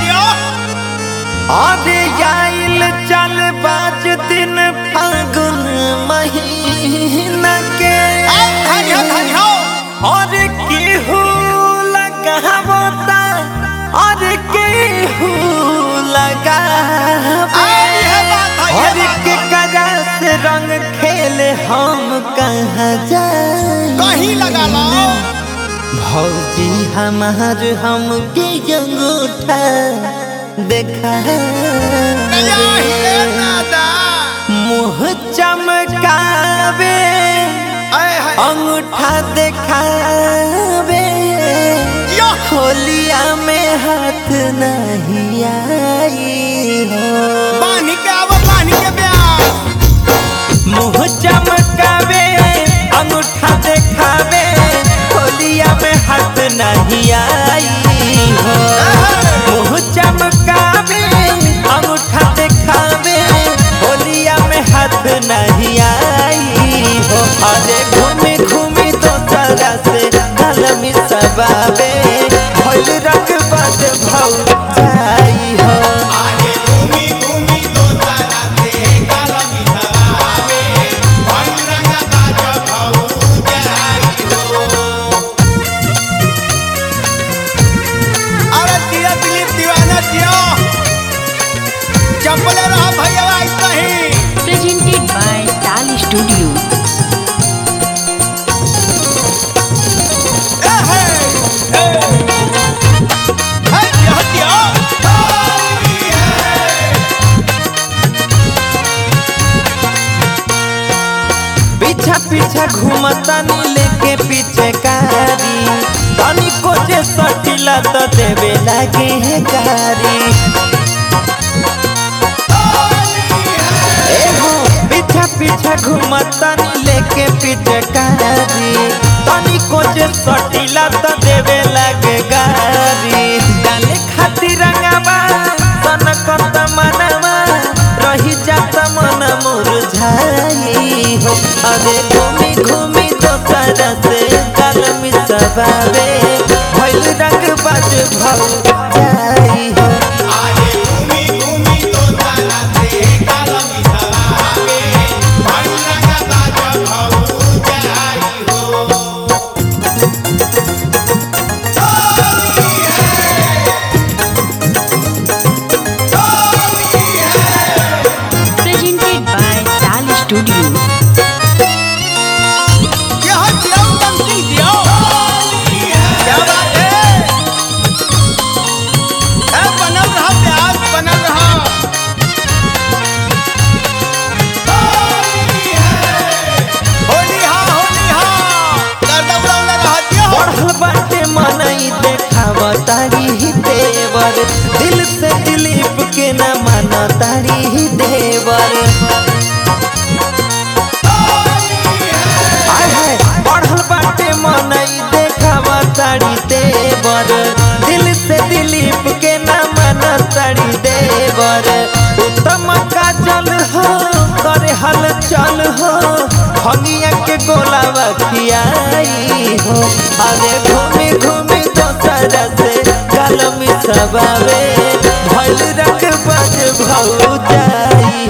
दियो अरे आइल चल बाज दिन फागुन महीना के धन्य धन्य और केहू लगावता और केहू लगावे आई है बात है और के करा से रंग खेले हम कहाँ जाए कहीं लगा लो भौजी हमार हमके अंगूठा देखा नया हिले दादा मुँह चमकावे आए है अंगूठा देखावे यो होलिया में हाथ नहीं आई हो पानी के आवा पानी के प्यास मुँह चमकावे अंगूठा देखावे होलिया में हाथ नहीं आई हो मुँह चमकावे अंगूठा देखावे होलिया में हाथ नहीं आई हो अरे घूमी घूमी तो तरह से कलमी सबावे होल रंग बद भौ जाई हो आगे घूमी घूमी तो तारा से काला मिठावे रंग रंगा ताजा भाऊ जाई हो अरे दिया दिलीप दीवाना दियो चंपले रहा भैया ऐसा ही presented by Tali Studio. ए हे ए हे दिया दिया पीछा पीछा घूमता नी लेके पीछे कारी तनी को जे सटिला तो देवे लागे है कारी ए हो पीछा पीछा घूमता नी लेके पीछे कारी तनी को जे सटिला तो देवे लागे गारी डाले खातिर रंगावा सनकत मनवा रही जात मन मुरझाई हो अरे घूमी घूमी तो तरह से कलमी सबावे भइल रंग बाज भौ जाई हो आगे घूमी घूमी तो तारा से काला मिठावे रंग रंगा ताजा भाऊ जाई हो Presented by Tali Studio. यह दिया उत्तम सिंह दियो क्या बात है ए बनल रहा प्यास बनल रहा होली हा होली हा गर्दा उड़ावला रहा दियो बढ़ल बाटे मनई देखाव तारी ही देवर दिल से दिलीप के न माना तारी ही देवर आय हाय बढ़ल बाटे मनई देखाव तारी देवर दिल से दिलीप के न माना तारी देवर उत्तम का जल हो करे हल चल हो हनिया के गोलावा खियाई हो अरे घूमी घूमी दोसर से कलमी सबावे भइल रंग बज भौ जाई